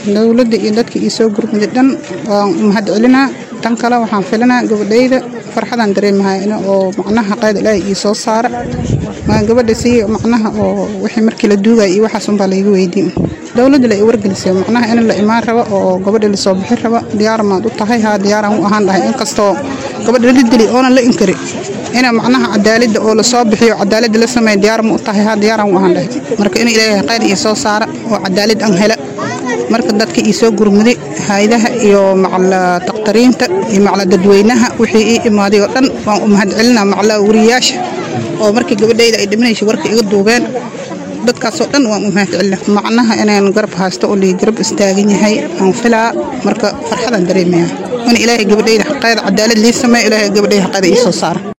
dowladda iyo dadka ii soo gurmuday dhan waan u mahad celinaa tan kale waxaan filinaa gabadhayda farxadaan dareemahay oo macnaha qayd ilaahay ii soo saara waan gabadha sii macnaha oo wixii markii la duugaya iyo waxaas unbaa layga weydiin dowladda la i wargelisay macnaha in la imaan rabo oo gabadha lasoo bixin rabo diyaar maad u tahay haa diyaaraan u ahaan dhahay inkastoo gabadha la dili oonan la inkari ina macnaha cadaaladda oo lasoo bixiyo cadaaladda la sameeya diyaar ma u tahay haa diyaaraan u ahaan dhahay marka in ilaahay qayd ii soo saara oo cadaalad aan hela marka dadka ii soo gurmuday hayadaha iyo macala dakhtariinta iyo macala dadweynaha wixii ii imaaday oo dhan waan u mahad celinaa macala wariyayaasha oo markii gabadhayda ay dhimanaysa warka iga duubeen dadkaasoo dhan waan u mahad celina macnaha inaan garab haysto oo lii garab istaagan yahay aan filaa marka farxadaan dareemaya in ilaahay gabadhayda xaqeeda cadaalad lii sameeyo ilaahay gabadhayda xaqeeda ii soo saara